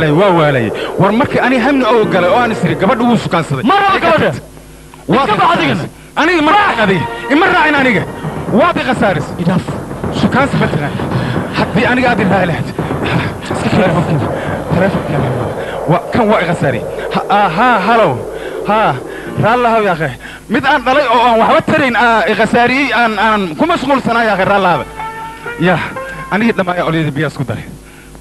waalay waa waalay war markii aniga hamni oo galay oo aan isiri gabadha wuu sukaansaday Ma raba gabadha. waa Iska bax adigana. aniga ma raacin adiga ima raacin aniga waad i khasaaris idhaaf sukaansi ma taqaan haddii aniga aad iraaci lahayd iska teleefonkeeda teleefonkeeda waa kan waa i khasaari Ha- ah, haa halow haa raallahaw yaakhe mid aan dhalay oo aan waxba tarayn aa i khasaariyey aan aan ku mashquulsanaa yaakhe raallahaba ya anigii dhammaaya olyada biyaa isku daray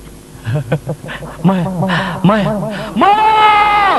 maya maya maya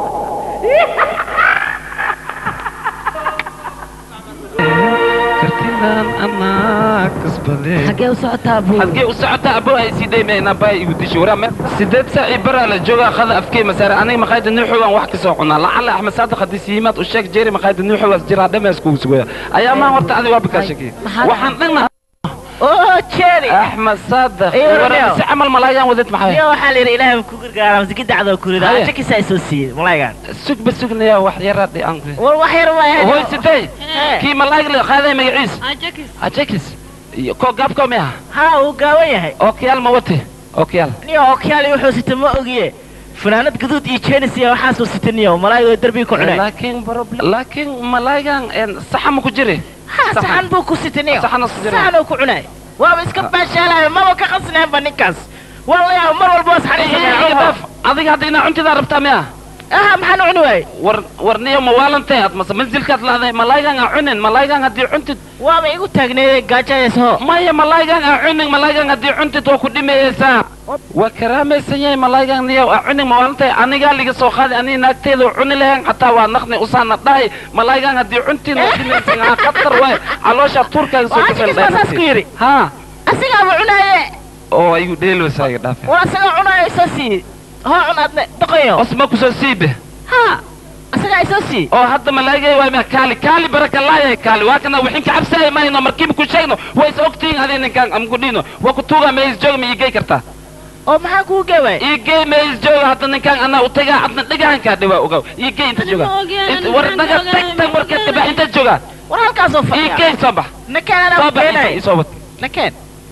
kartidan anaa kasbale xaggee u socotaa buu xadgee u socotaa abo ay sidee meena baa igu disho waraa meel sideed saac ii baraa la joogaa qada afkee masaare aniga maqaayada nuuxogaan wax kasoo cunaa lacala axmed saadiq haddii siimaad u sheeg jeeri maqaayada nuuxogaas jiraa dhamees kugu sugaya ayaa maan horta adiga waa bikaa shakiyay Maxaad- waxaan dhigna oo jeeri axmed saadiq Iyo waraa Romeo. si camal malaayaan wadad maxay iyo waxaa la yidhi ilaahay ku gargaara masiki dacdoo kurida Haye. shakisa ay soo siiyey malaygan sugba sugnaya wax yaraa dhian war wax yar waay hoy sidee kii malaayga la qaaday magaciis ajakis iyo koo gaabkoo miyaha ha uu gaawan yahay ookiyaal ma wate ookiyaal niyo okyaali wuxuu sita ma ogiye fanaanad gaduud iyo jenis iyo waxaasuu sita niyo malaayga darbiga ku cunay laakiin laakiin malaaygan saxa ma ku jiri ha saxan buu ku sita niyo Saxan oo ku jira. saxan uu ku cunay waaba iska baashaalayo maba ka qasnaanba ninkaas wallahi mar walba was xariisanaya adiga hadda inaa cuntidaa rabtaa miya aha maxaan u cuni waayey war war niyo ma waalantahay aad mase manzilkaad lahday malaaygan aa cunin malaaygan haddii cuntid waaba igu taagneeyey gaajayayso maya malaaygan aa cunin malaaygan haddii cuntid waa ku dhimayeysaa waa karaamaysan yahay malaaygan niyo aa cunin ma waalantahay anigaa liga soo qaaday aniga naagteeda u cuni lahayn xataa waa naqni usaana dhahay malaaygan haddii cuntin waa dhimaysan aa khatar waay caloosha tuurkaaga soo Waa ashkiis baa saas ku yidhi haa asigaaba cunaaye oo igu dheelwaysaa iga dhaafe war asagaa cunaayo isoo siiyey hoo cunaadne dhaqayo osma kusoo siibe ha asagaa isoo siiyey oo hadda malaagay waa ma kaali kaali baraka laayay kaali waa kana wixin ka cabsay mayno markiiba ku sheegno way is ogtiin hadii ninkan am ku dhino waa ku tuuga ma is jooga ma igey kartaa oo maxaa kuu geeway igey ma is jooga hadda ninkan ana u tagaa adna dhigaankaa dhawaa ogaw igey inta jooga Inta- war naga tag tag warkeed ka bax inta jooga war halkaasoo fadhiya igey soo bax nakeen soo anaa bax keenay isoo wad nakeen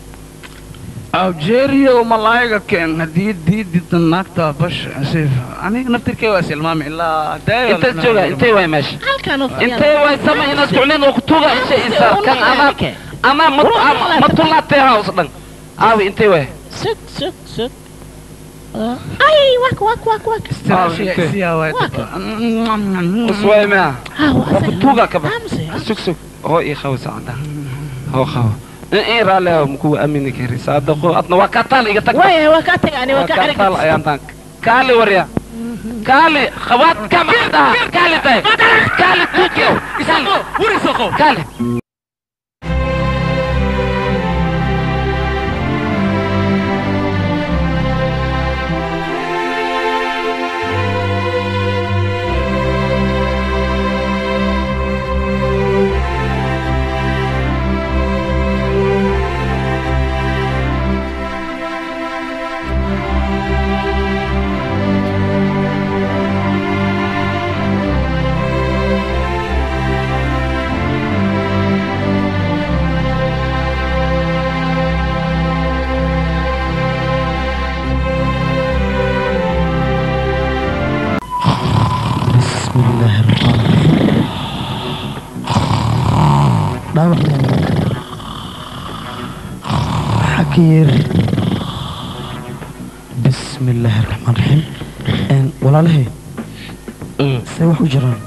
algeria malaayga keen haddii diidida naagta bash asiif aniga naftirkay waa silmaami ilaa inta jooga intay waay meesha halkaan u intay waay sama inaad kucnin oo ku tuuga isha isa kan ama ama ma tulaatee haus dhan aawi intay waay sug sug sug ay wak wak wak wak uswaay mea ha waa ku tuuga ka bax aamusay sug sug hoo ii qawo sacada hoo qawo in raalli ah kuwa amini kari saadaqo adna waa kaa taal iga tag waaya waa kaa tagaani waa kaa taal ayaan taan kaali warya kaali khawaad kama dhaha kaali tahay kaali tuukiyo wurisoqo kaali بسم الله الرحمن الرحيم dhaawac xakiir bismi illaahi raxmaan raxiim Een, walaalahay see wax u jiraan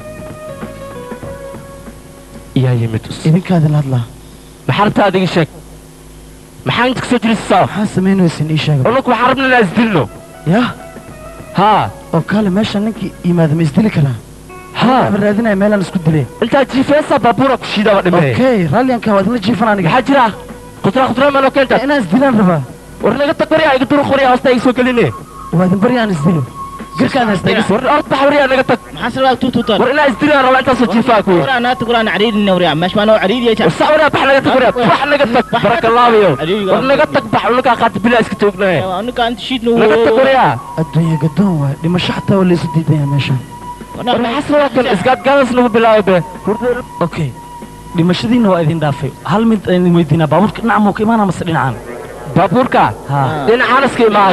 yaa yimid idinkaadila hadlaa maxaa rabtaa adiga sheeg maxaa inta kasoo jirisaa maxaa samaynaysan ii sheega olunku waxaan rabna inaan isdilno yah haa oo kaale meesha ninkii yimaada ma isdili karaa haa waxaan raadinaya meelaan isku dilay intaa jiifeesaa baabuura ku shiidaba dhimee okay raalliyanka waa idinla jiifan aniga maxaa jira khudraa khudraa meeloo keenta inaan isdilaan rabaa war naga tag waryaa iga duru qoryaa hoosta iga soo geline waa idin bari aan isdilo garkaan haysta iga war ord bax waryaa naga tag maxaa salaa tuutuutaan war inaa isdilaan rabaa intaasoo jiifaa kuwi war anaa taguraan cariirina waryaa meesh maanoo cariiriya war sac waryaa bax naga tag waryaa bax naga tag barakallaabiyo war naga tag bax unakaa qaata bilaa iska joognaaye anika anta shiidna naga tag waryaa adduunya gadoon waay dhimasho xataa waa laysu diidaya meeshaan war maxaa sabaa kan isgaadgaadas lagu bilaabay be okay dhimashadiinna waa idin dhaafay hal mid aan idin weydiinaa baabuurka dhinaca muu ka imaanaa mase dhinacaan baabuurka haa dhinacaanaska imaaha ku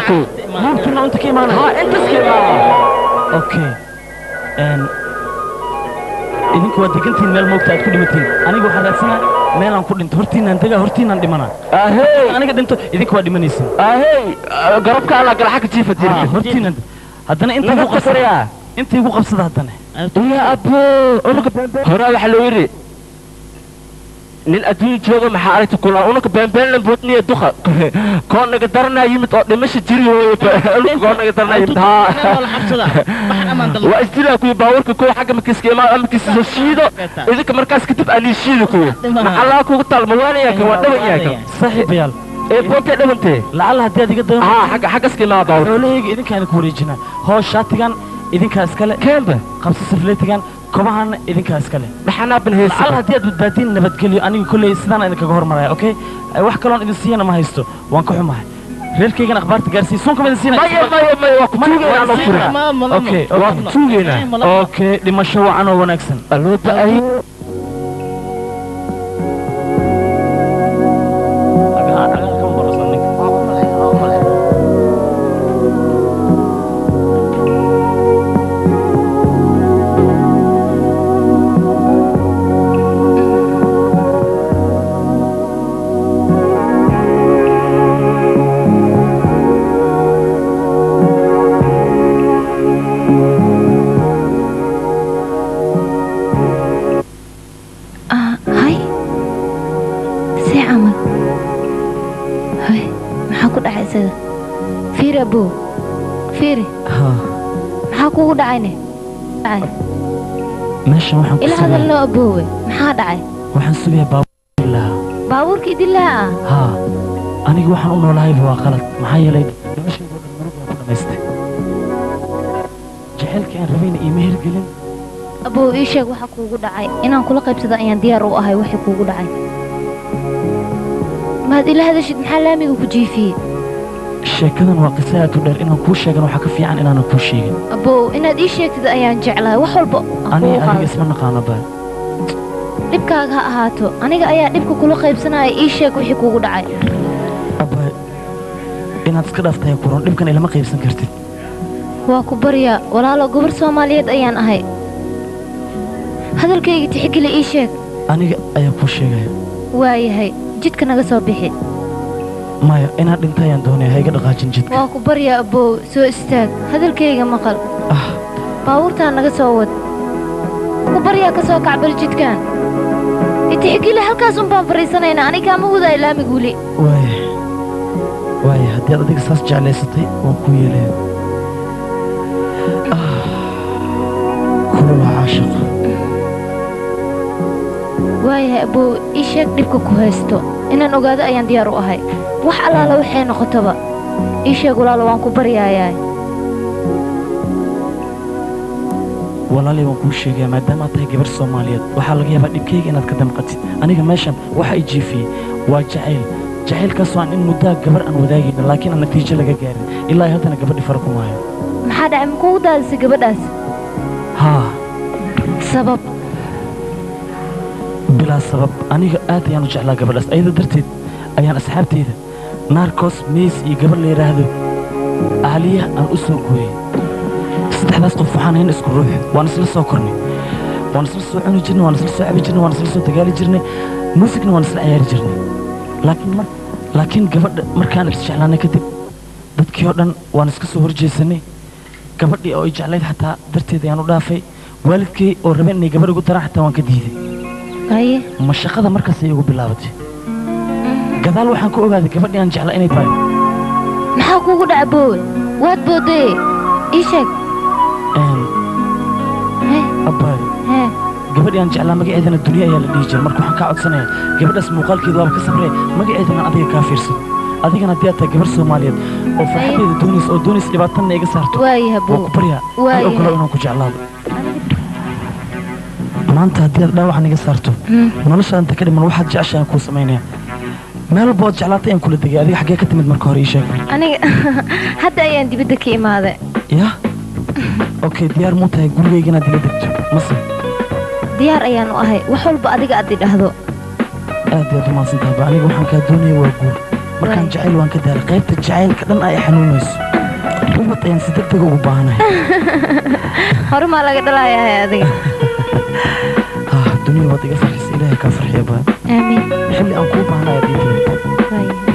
buurtuna inta ka imaanaya haa intas ka imaanaya okay n idinku waa degantiin meel moogta aad ku dhimatiin aniga waxaan raadsanaa meelaan ku dhinto hortiinaan degaa hortiinaan dhimanaa ahey aniga dhinto idinka waa dhimanaysin ahey garabka alla galaxa ka jiifa haa jirta hortiinaan haddana intii naga igu qabsada qasariyaa intii igu qabsada haddana ya abo unuka horaa waxaa loo yidhi nin adduun jooga maxaa aragta kula unuka beenbeenlan boodniya duqa koo naga daranaa yimid oo dhimasha jiri hooye unuka koo naga daranaa yimid haa waa isdilaa kuwi baawarka kuwa xagga makiiska imaa amakiisa soo shiido idinka markaas kadib anii shiidi kuwa maxallaa kugu taal mawaanayaa kan waa dhawan yahay kan saaxiibayaal ee boontee dhawantee lacalla haddii aad iga dayan haa xagga xaggaska imaa baawar xoolahayga idinkaan ku wareejinaa hoos shaatigan idinkaa iskale keenba qabsi safleetigan kobahaana idinkaa iskale maxanaa ban lacalla heesa haddii aad badbaadiin nabadgelyo aniga kolley sidaan idinkaga hormaraya okay wax kaloon idin siiyana ma haysto waan ka xumahay reerkaygan akhbaarta gaarsii suunkama idin siinaya maya maya maya waa ku tuugeynaa anoo furin okay waa ku tuugeynaa okay dhimasho wacan oo wanaagsan aloo ba'ay Ah, hay see camal hay maxaa ku dhacay isaga fiiri abow fiiri haa maxaa kugu dhacayne dhacay meeshan waxaan ku ila sugayaa hadalnoo aboowe maxaa dhacay waxaan sugayaa baabuur lahaa baabuurka idilaa ah haa aniga waxaan u noolahayba waa qalad maxaa yeelay noloshayda oo dhan murug baan ku dhammaystay jacaylkii aan rabayna iima hirgelin abow ii sheeg waxa kuugu dhacay inaan kula qaybsado ayaan diyaar u ahay wixii kuugu dhacay maad ila hadashid maxaa laamiga ku jiifiyey sheekadan waa qiso aad u dheer inaan kuu sheegan waxaa ka fiican inaanan kuu sheegin abow inaad ii sheegtid ayaan jeclahay wax walba aan aniga kugu adiga qaado isma naqaano baa dhibkaaga ha ahaato aniga ayaa dhibka kula qaybsanaya ii sheeg wixii kuugu dhacay abba inaad iska dhaaftahay kuran dhibkan ilama qaybsan kartid waa ku baryaa walaalo gobar soomaaliyeed ayaan ahay hadalkayga tixgeli ii sheeg aniga ayaa kuu sheegaya waayahay jidka naga soo bixi maya inaad dhinta ayaan doonaya ha iga dhaqaajin jidka waa ku baryaa abbow soo istaag hadalkayga maqal ah baabuurtaan naga soo wad ku baryaa ka soo kacbal jidkaan itixgeli halkaas un baan fariisanaynaa anigaa ma wadaa ilaamig weli waaya waaya haddii aad adiga saas jeclaysatay waan kuu yeelaya ah kula waa caashiq waayahay abbow ii sheeg dhibka ku haysto inaan ogaado ayaan diyaar u ahay wax allaala waxay noqotaba ii sheeg walaalo waan ku baryaayaa walaalay waan kuu sheegaya maadaama aad tahay gabar soomaaliyeed waxaa laga yaabaa dhibkayga inaad ka damqatid aniga meeshan waxa i jiifiyey waa jacayl jacaylkaasoo aan in muddaa gabar aan wadaagayno laakiin aan natiijo laga gaarin ilaa haddana gabadhi fara ku maayo maxaa dhacay makugu daadisay gabadhaas haa sabab bilaa sabab aniga aad ayaan u jeclaa gabadhaas ayada darteed ayaan asxaabteyda naarkos meys iyo gabar la yidhaahdo ahliya aan u soo gooyey saddexdaas qof waxaan hayn isku ruux waan isla soo kornay waan isla soo cuni jirnay waan isla soo cabi jirnay waan isla soo dagaali jirnay muusigna waan isla ciyaari jirnay laakiin mar laakiin gabadha markaan isjeclaanay kadib dadkii oo dhan waan iska soo horjeesanay gabadhii oo ay jeclayd xataa darteed ayaan u dhaafay waalidkay oo rabeen inay gabadh igu daraan xataa waan ka diiday haye ma shaqada markaas ay igu bilaabatay gadaal waxaan ku ogaaday gabadhii aan jeclaa inay tahay maxaa kuugu dhaca boowe waad boodaye ii sheeg een, hee abbaay hee gabadhii aan jeclaa magaceedana duniya ayaa la dhihi jiray marka waxaan kaa codsanayaa gabadhaas muuqaalkeeda waaba ka sabree magaceedana aan adiga kaa fiirsado adigana haddii aad tahay gabar soomaaliyeed oo farxaddeeda doonaysa oo doonaysa dhibaatanna iga saarto waayahay waa boowe ku baryaa Waayahay. i ogolow inaan ku jeclaado maanta haddii aad dhaawacan iga saarto Hmm. nolosha inta ka dhiman waxaad jeceshahay aan kuu samaynaya meel walba ood jeclaatay ayaan kula degay adiga xaggee ka timid marka hore ii sheeg aniga hadda ayaan dibadda ka imaaday ya okay diyaar muu tahay gurigayga inaad ila degto mase diyaar ayaan u ahay wax walba adiga aad idhahdo aad iyaad umahadsan tahay ba aniga waxaan kaa doonaya waa guur markaan Waay. jacayl waan ka daalay qaybta jacaylka dhan ay xanuunayso ubad ayaan si deg deg ugu baahanahay hore maa laga dhalayahay adiga ah dunia waad iga farxisa ilaahay kaa farxiya baa aamiin xilli aan kuu baahanayo diinteeda waayahay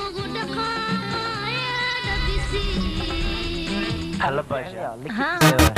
hala baasha ها